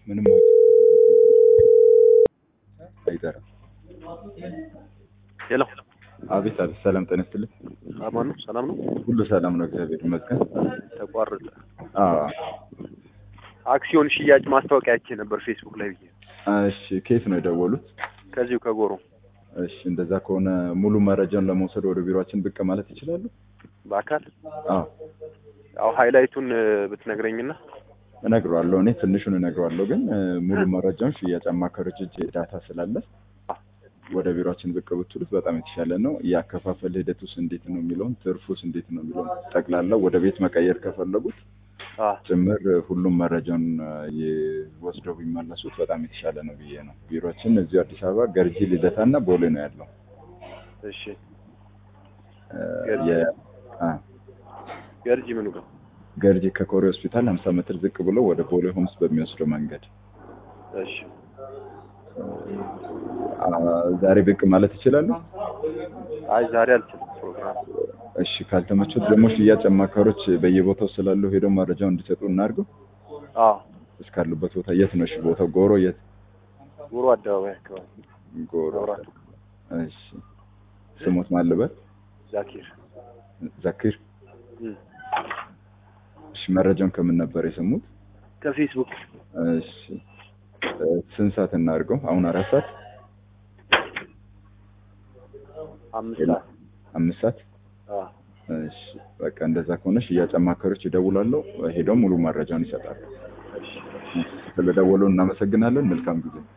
ምንም አይጠራም። ሄሎ አቤት አቤት፣ ሰላም ጤና ይስጥልኝ። አማን ነው? ሰላም ነው? ሁሉ ሰላም ነው፣ እግዚአብሔር ይመስገን። ተቋረጠ። አዎ አክሲዮን ሽያጭ ማስታወቂያ አይቼ ነበር ፌስቡክ ላይ ብዬ። እሺ፣ ከየት ነው የደወሉት? ከዚሁ ከጎሮ። እሺ፣ እንደዛ ከሆነ ሙሉ መረጃውን ለመውሰድ ወደ ቢሮአችን ብቅ ማለት ይችላሉ? በአካል አዎ ያው ሃይላይቱን እ፣ ብትነግረኝና እነግረዋለሁ። እኔ ትንሹን እነግረዋለሁ፣ ግን እ፣ ሙሉ መረጃውን ሽያጭ አማካሪዎች እጅ ዳታ ስላለ ወደ ቢሮአችን ብቅ ብትሉት በጣም የተሻለ ነው። የአከፋፈል ሂደቱስ እንዴት ነው የሚለውን ትርፉስ እንዴት ነው የሚለውን ጠቅላላ ወደ ቤት መቀየር ከፈለጉት አ ጭምር ሁሉም መረጃውን የ- ወስደው ቢመለሱት በጣም የተሻለ ነው ብዬ ነው። ቢሮችን እዚሁ አዲስ አበባ ገርጂ ልደታ እና ቦሌ ነው ያለው። እሺ እ፣ ገርጂ? የ- አ፣ ገርጂ ምኑ ጋር? ገርጂ ከኮሬ ሆስፒታል 50 ሜትር ዝቅ ብሎ ወደ ቦሌ ሆምስ በሚወስደው መንገድ እሺ አ፣ ዛሬ ብቅ ማለት ይችላሉ። አይ ዛሬ አልችልም ፕሮግራም። እሺ ካልተመቹት ደግሞ ሽያጭ አማካሪዎች በየቦታው ስላሉ ሄደው መረጃውን እንዲሰጡ እናድርገው። አ እስካሉበት ቦታ የት ነው? እሺ ቦታው ጎሮ የት? ጎሮ አደባባይ አካባቢ ጎሮ። መብራቱ እሺ ስሞት ማልበት ዛኪር ዘኪር። እም፣ እሺ መረጃውን ከምን ነበር የሰሙት? ከፌስቡክ እሺ እ፣ ስንት ሰዓት እናድርገው? አሁን አራት ሰዓት አምስት የለም። ሰዓት አምስት ሰዓት አ እሺ በቃ እንደዛ ከሆነ ሽያጭ አማካሪዎች ይደውላሉ፣ ሄደው ሙሉ መረጃውን ይሰጣሉ። እሺ ስለደወሉ እናመሰግናለን። መልካም ጊዜ